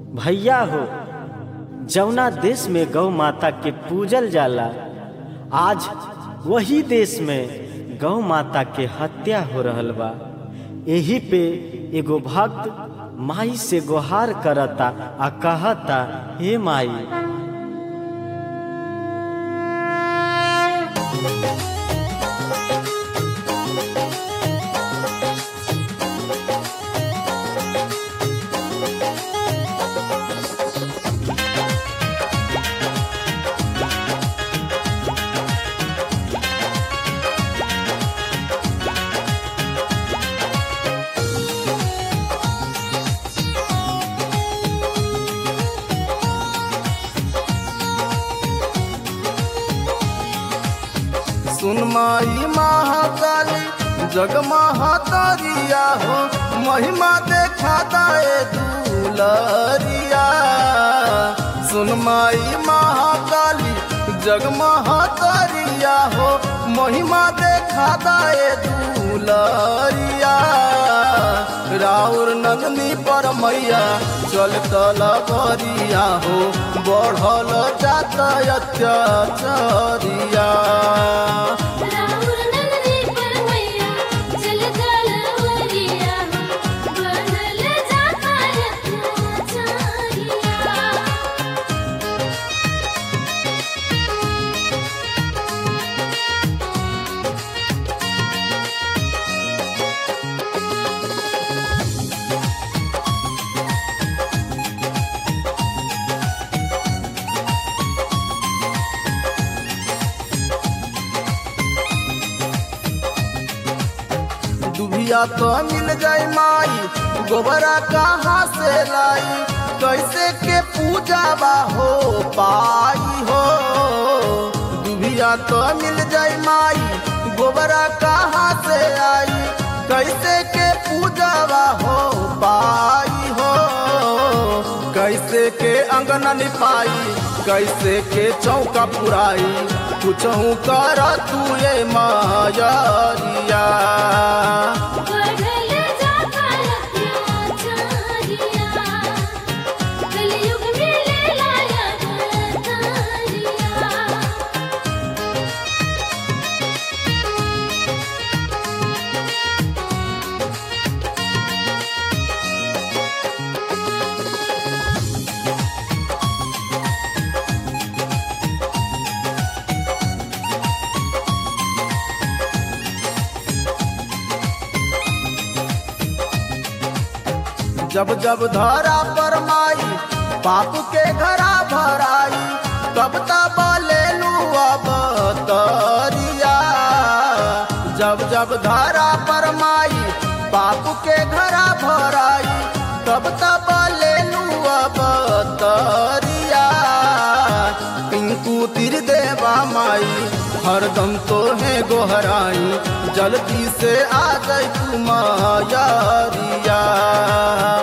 भैया हो जौना देश में गौ माता के पूजल जाला आज वही देश में गौ माता के हत्या हो रहल बा एही पे एगो भक्त माई से गुहार करता आ कहता हे माई सुन माई महाकाली जग महातारिया हो महिमा देखा दाए दुलरिया सुन माई महाकाली जग महातारिया हो महिमा देखा दाए दुलरिया राउर नंदनी पर मैया चल तलबरिया हो बढ़ल जाता अत्याचारिया राहुल नंदनी पर मैया चल तलवरिया बनल जाता अत्याचारिया दुभिया तो मिल जाई माई गोबरा कहाँ से लाई कैसे के पूजा बा हो पाई हो दुभिया तो मिल जाई माई गोबरा कहाँ से आई कैसे के पूजा बा हो पाई हो कैसे के अंगना निपाई कैसे के चौका पुराई कुछहू कर तू ये मायरिया बढ़ल जाता अत्याचारिया कलयुग में ले लाया अवतारिया जब जब धरा पर माई पाप के घरा भराई तब तब ले लू अब तरिया जब जब धरा पर माई पाप के घरा भराई तब तब ले लू अब तरिया पिंकू तिर देवा माई हरदम तो है गोहराई जल्दी से आ जाई तू मायरिया